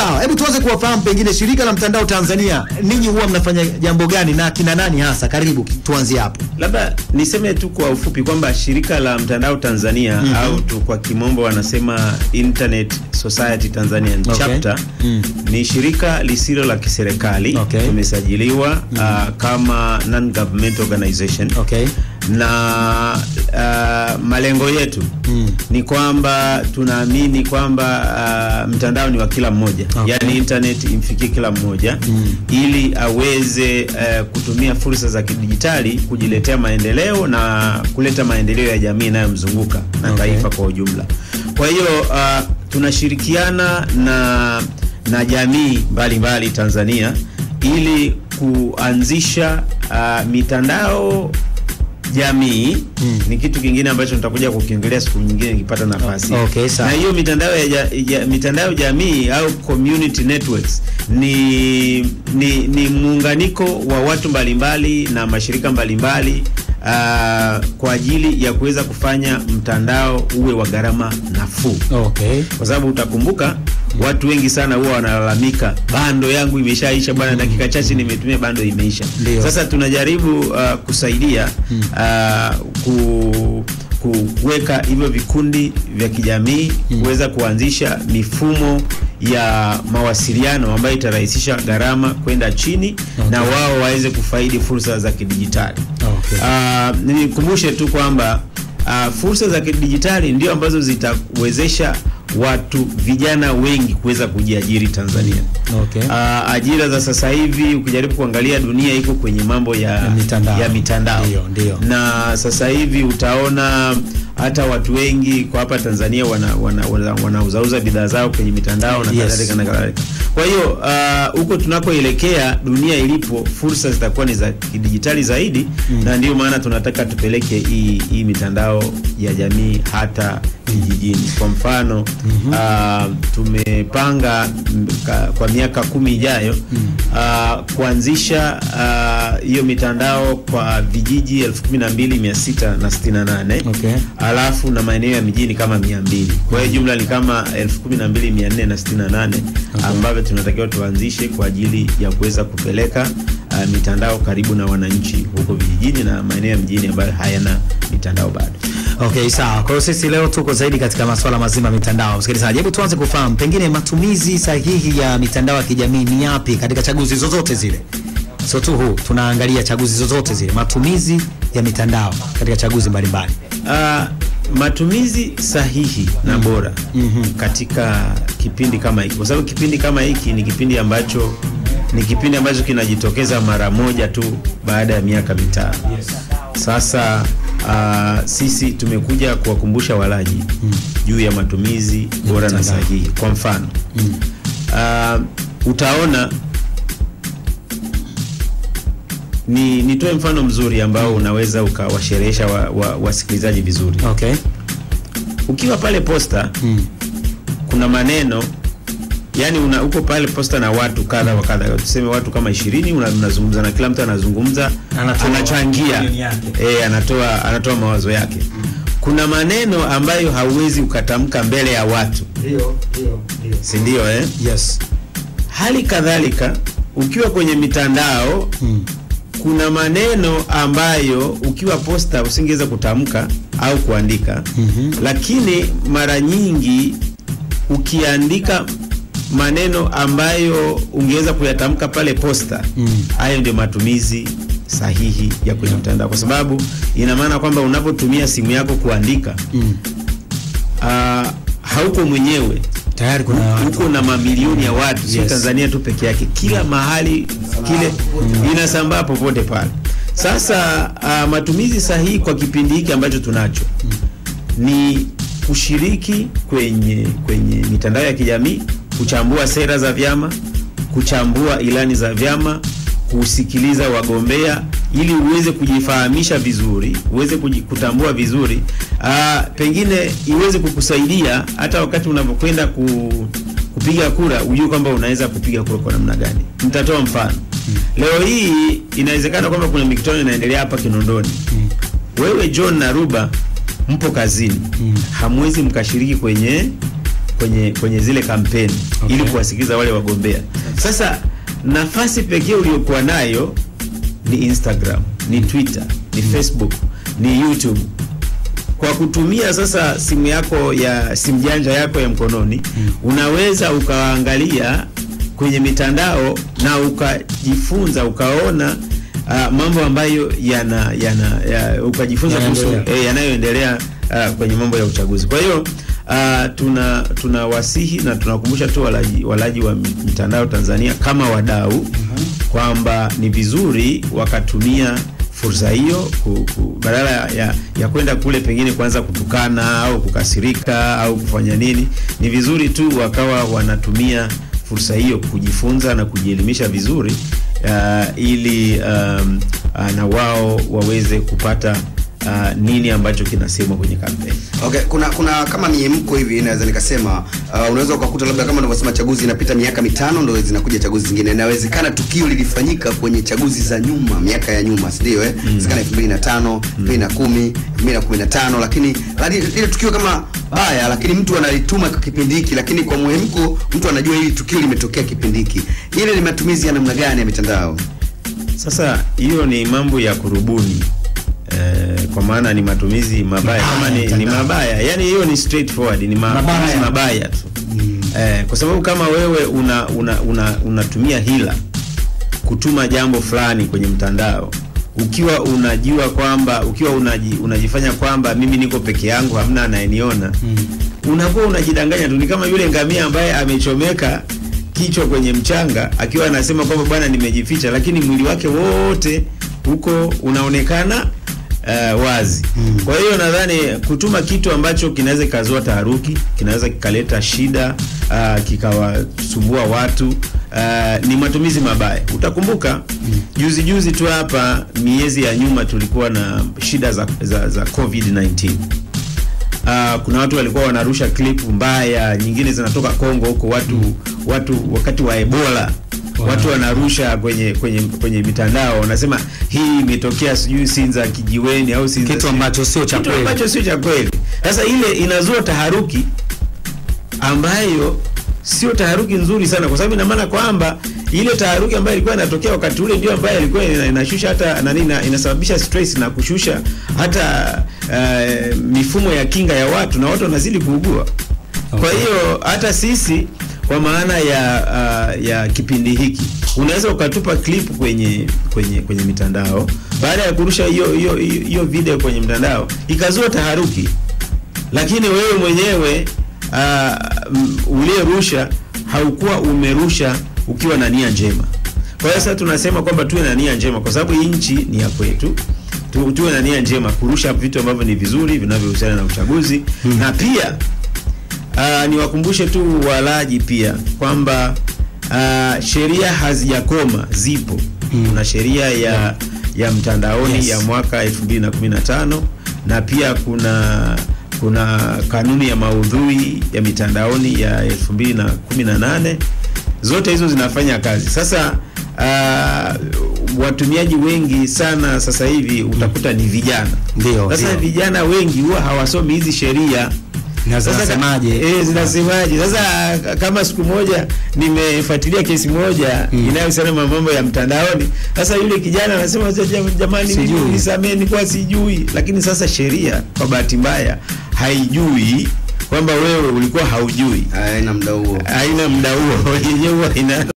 sawa, hebu tuanze kuwafahamu pengine shirika la mtandao Tanzania, ninyi huwa mnafanya jambo gani na kina nani hasa? Karibu tuanzie hapo. Labda niseme tu kwa ufupi kwamba shirika la mtandao Tanzania Mhm. au tu kwa kimombo wanasema Internet Society Tanzania Okay. chapter Mm. ni shirika lisilo la kiserikali Okay. tumesajiliwa ah, kama non government organization Okay. na ah, malengo yetu Mm. ni kwamba tunaamini kwamba ah, mtandao ni wa kila mmoja Okay. yaani internet imfikie kila mmoja Mm. ili aweze eh, kutumia fursa za kidijitali kujiletea maendeleo na kuleta maendeleo ya jamii inayomzunguka na Okay. taifa kwa ujumla. Kwa hiyo ah, tunashirikiana na na jamii mbalimbali Tanzania ili kuanzisha ah, mitandao jamii Mm. ni kitu kingine ambacho nitakuja kukiongelea siku nyingine nikipata nafasi. Okay, sawa. Na hiyo mitandao ya, ja, ya mitandao jamii au community networks ni ni, ni muunganiko wa watu mbalimbali na mashirika mbalimbali ah, kwa ajili ya kuweza kufanya mtandao uwe wa gharama nafuu Okay. kwa sababu utakumbuka watu wengi sana huwa wanalalamika bando yangu imeshaisha bwana, dakika chache nimetumia bando imeisha. Ndio. Sasa tunajaribu uh, kusaidia uh, ku ku- kuweka hivyo vikundi vya kijamii kuweza kuanzisha mifumo ya mawasiliano ambayo itarahisisha gharama kwenda chini na wao waweze kufaidi fursa za kidijitali. Okay. Ah, nikumbushe tu kwamba ah, fursa za kidijitali ndio ambazo zitawezesha watu vijana wengi kuweza kujiajiri Tanzania. Okay. Ah, ajira za sasa hivi ukijaribu kuangalia dunia iko kwenye mambo ya, Ya mitandao. ya mitandao. Ndio, ndio. na sasa hivi utaona hata watu wengi kwa hapa Tanzania wana, wana, wana, wanauzauza bidhaa zao kwenye mitandao na Yes. kadhalika na kadhalika. Kwa hiyo ah, huko tunakoelekea dunia ilipo, fursa zitakuwa ni za kidijitali zaidi na ndio maana tunataka tupeleke hii hii mitandao ya jamii hata vijijini. Kwa mfano ah, tumepanga mm, ka- kwa miaka kumi ijayo ah, kuanzisha ah, hiyo mitandao kwa vijiji 12668 Okay. alafu na maeneo ya mijini kama 200. Kwa hiyo jumla ni kama 12468 ambavyo tunatakiwa tuanzishe kwa ajili ya kuweza kupeleka ah, mitandao karibu na wananchi huko vijijini na maeneo ya mjini ambayo hayana mitandao bado. Okay, sawa. Kwa hiyo sisi leo tuko zaidi katika masuala mazima ya mitandao. Msikilizaji, hebu tuanze kufahamu pengine matumizi sahihi ya mitandao ya kijamii ni yapi katika chaguzi zozote zile. Sio tu huu, tunaangalia chaguzi zozote zile, matumizi ya mitandao katika chaguzi mbalimbali. Ah, matumizi sahihi na bora katika kipindi kama hiki, kwa sababu kipindi kama hiki ni kipindi ambacho ni kipindi ambacho kinajitokeza mara moja tu baada ya miaka mitano. Sasa ah, sisi tumekuja kuwakumbusha walaji juu ya matumizi bora na mitandao. sahihi. Kwa mfano ah, utaona ni nitoe mfano mzuri ambao unaweza ukawasherehesha wa, wa, wasikilizaji vizuri. Okay. Ukiwa pale posta Mm. kuna maneno yani una uko pale posta na watu kadha wa kadha, tuseme watu kama ishirini, una- unazungumza na kila mtu anazungumza, Anatoa anachangia opinion yake. eh, anatoa anatoa mawazo yake. Kuna maneno ambayo hauwezi ukatamka mbele ya watu, Ndio, ndio, ndio. si ndio? Eh, Yes. hali kadhalika ukiwa kwenye mitandao Mm. kuna maneno ambayo ukiwa posta usingeweza kutamka au kuandika Mhm. lakini mara nyingi ukiandika maneno ambayo ungeweza kuyatamka pale posta Mm. hayo ndio matumizi sahihi ya kwenye mtandao kwa sababu ina maana kwamba unapotumia simu yako kuandika Mm. ah, hauko mwenyewe Tayari kuna watu. huko na mamilioni ya watu sio Yes. Tanzania tu peke yake, kila mahali kile inasambaa popote pale. Sasa uh, matumizi sahihi kwa kipindi hiki ambacho tunacho ni kushiriki kwenye kwenye mitandao ya kijamii, kuchambua sera za vyama, kuchambua ilani za vyama, kusikiliza wagombea ili uweze kujifahamisha vizuri, uweze kuji- kutambua vizuri aa, pengine iweze kukusaidia hata wakati unapokwenda ku, kupiga kura ujue kwamba unaweza kupiga kura kwa namna gani. Nitatoa mfano. Leo hii inawezekana kwamba kuna mikutano inaendelea hapa Kinondoni. Wewe John na Ruba mpo kazini, hamwezi mkashiriki kwenye kwenye kwenye zile kampeni Okay. ili kuwasikiliza wale wagombea. Sasa nafasi pekee uliokuwa nayo ni Instagram, ni Twitter, ni Facebook, ni YouTube. Kwa kutumia sasa simu yako ya simu janja yako ya mkononi unaweza ukaangalia kwenye mitandao na ukajifunza ukaona uh, mambo ambayo yana yana ya, ukajifunza kuhusu Yanaendelea. eh, yanayoendelea uh, kwenye mambo ya uchaguzi. Kwa hiyo uh, tuna tunawasihi na tunakumbusha tu walaji, walaji wa mitandao Tanzania kama wadau kwamba ni vizuri wakatumia fursa hiyo ku, ku, badala ya, ya kwenda kule pengine kuanza kutukana au kukasirika au kufanya nini, ni vizuri tu wakawa wanatumia fursa hiyo kujifunza na kujielimisha vizuri uh, ili um, uh, na wao waweze kupata uh, nini ambacho kinasemwa kwenye kampeni. Okay, kuna kuna kama miemko hivi naweza nikasema uh, unaweza ukakuta labda kama unavyosema chaguzi inapita miaka mitano ndio zinakuja chaguzi zingine. Inawezekana tukio lilifanyika kwenye chaguzi za nyuma, miaka ya nyuma, si ndio eh? Inawezekana 2005, 2010, 2015 lakini lali- lile tukio kama baya lakini mtu analituma kwa kipindi hiki lakini kwa muhemko mtu anajua hili tukio limetokea kipindi hiki. Ile ni matumizi ya namna gani ya mitandao? Sasa hiyo ni mambo ya kurubuni eh, kwa maana ni matumizi mabaya Mabaya kama ni, ni mtandao. mabaya yani hiyo ni straightforward ni ma- Mabaya. matumizi mabaya tu eh, kwa sababu kama wewe una una una unatumia hila kutuma jambo fulani kwenye mtandao ukiwa unajua kwamba ukiwa unaji, unajifanya kwamba mimi niko peke yangu hamna anayeniona unakuwa unajidanganya tu ni kama yule ngamia ambaye amechomeka kichwa kwenye mchanga akiwa anasema kwamba bwana nimejificha lakini mwili wake wote huko unaonekana uh, wazi kwa hiyo nadhani kutuma kitu ambacho kinaweza kikazua taharuki kinaweza kikaleta shida uh, kikawasumbua watu uh, ni matumizi mabaya utakumbuka juzi juzi tu hapa miezi ya nyuma tulikuwa na shida za, za, za covid-19 Uh, kuna watu walikuwa wanarusha clip mbaya, nyingine zinatoka Kongo huko, watu watu wakati wa Ebola Wow. watu wanarusha kwenye kwenye kwenye mitandao, wanasema hii imetokea sijui Sinza kijiweni au Sinza Kitu ambacho sio cha kitu kweli. ambacho sio cha kweli. Sasa ile inazua taharuki ambayo sio taharuki nzuri sana, kwa sababu ina maana kwamba ile taharuki ambayo ilikuwa inatokea wakati ule ndio ambayo ilikuwa ina- inashusha hata nani, ina- inasababisha stress na kushusha hata uh, mifumo ya kinga ya watu na watu wanazidi kuugua. Kwa Okay. hiyo hata sisi kwa maana ya uh, ya kipindi hiki unaweza ukatupa clip kwenye kwenye kwenye mitandao, baada ya kurusha hiyo hiyo hiyo video kwenye mtandao ikazua taharuki, lakini wewe mwenyewe uh, uliyerusha haukuwa umerusha ukiwa na nia njema. Kwa hiyo sasa tunasema kwamba tuwe na nia njema, kwa sababu hii nchi ni ya kwetu. Tu, tuwe na nia njema kurusha vitu ambavyo ni vizuri vinavyohusiana na uchaguzi na pia uh, niwakumbushe tu walaji pia kwamba uh, sheria hazijakoma, zipo. Kuna sheria ya ya mtandaoni Yes. ya mwaka 2015 na pia kuna kuna kanuni ya maudhui ya mitandaoni ya 2018 zote hizo zinafanya kazi sasa. Uh, watumiaji wengi sana sasa hivi utakuta ni vijana. Ndio, Sasa ndio. vijana wengi huwa hawasomi hizi sheria Na sasa zinasemaje? Eh, zinasemaje? Sasa k- kama siku moja nimefuatilia kesi moja Mm. inayohusiana na mambo ya mtandaoni. Sasa yule kijana anasema "Sasa jam- jamani, Sijui." mimi nisamee, nilikuwa sijui. Lakini sasa sheria kwa bahati mbaya haijui kwamba wewe ulikuwa haujui, Haina muda huo. haina muda huo yenyewe huwa ina